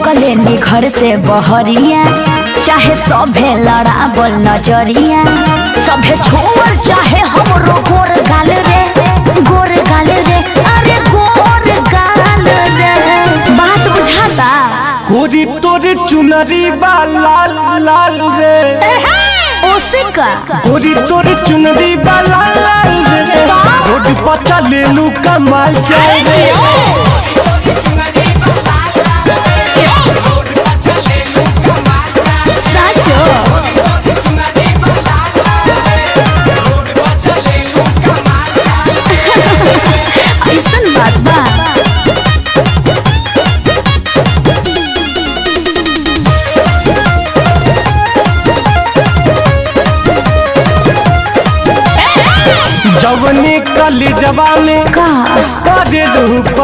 निकले नी घर से बहरिया चाहे सभे लड़ाबल नजरिया सभे छोड़ चाहे हमरो गोर गाल रे गोर गाल रे अरे गोर गाल रे बात बुझाता कोरी तोरे चुनरी बा लाल लाल रे ओसे का कोरी तोरे चुनरी बा लाल लाल रे रोड पर चले लू कमाल चल रे साचो ऐसन बात बा जवनी कली जवा में का करे लू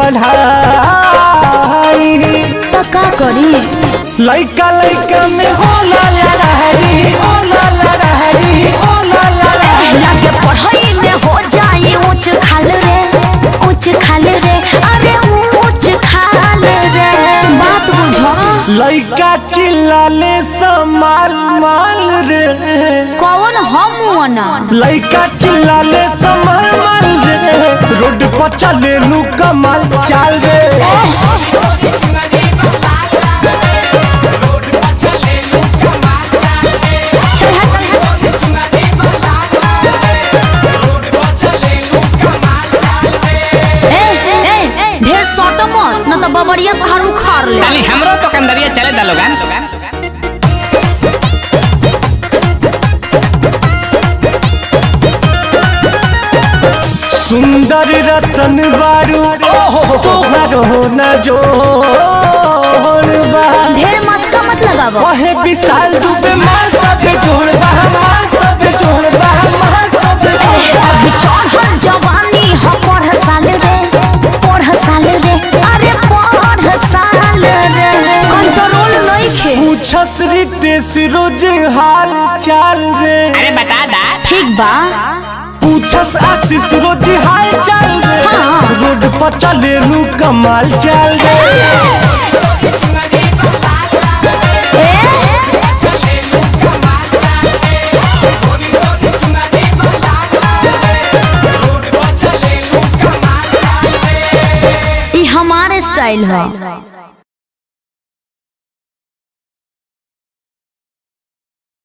पढ़ाई त का करी लइका लइका में होला लड़ाई होला लड़ाई होला लड़ाई लागे पढ़ाई में हो जाई ऊंच खाल रे ऊंच खाल रे अरे ऊंच खाल रे बात बुझो लइका चिल्लाले समाल माल रे कौन हम ना लइका चिल्लाले समाल माल रे रोड पर चले लू कमाल चाल रे ए ए ढेर सट मत न त बबरिया पहाड़ उखाड़ ले ताली हमरो तो कंदरिया चले दा लोगन सुंदर रतन बारू तोहरो न जोड़ बा ढेर मस्का मत लगावो वहे विशाल दुबे मार तबे जोड़ बा मार तबे जोड़ बा मार तबे जोड़ बा। अभी चढ़ल जवानी ह पढ़ साल रे पढ़ साल रे अरे पढ़ साल रे कंट्रोल नइखे पूछस रितेश रोज हाल चाल रे अरे बता दा ठीक बा पूछस आशीष रोज हाल चाल रे हाँ। रोड पर चले लू कमाल चाल रे ई हमारे स्टाइल है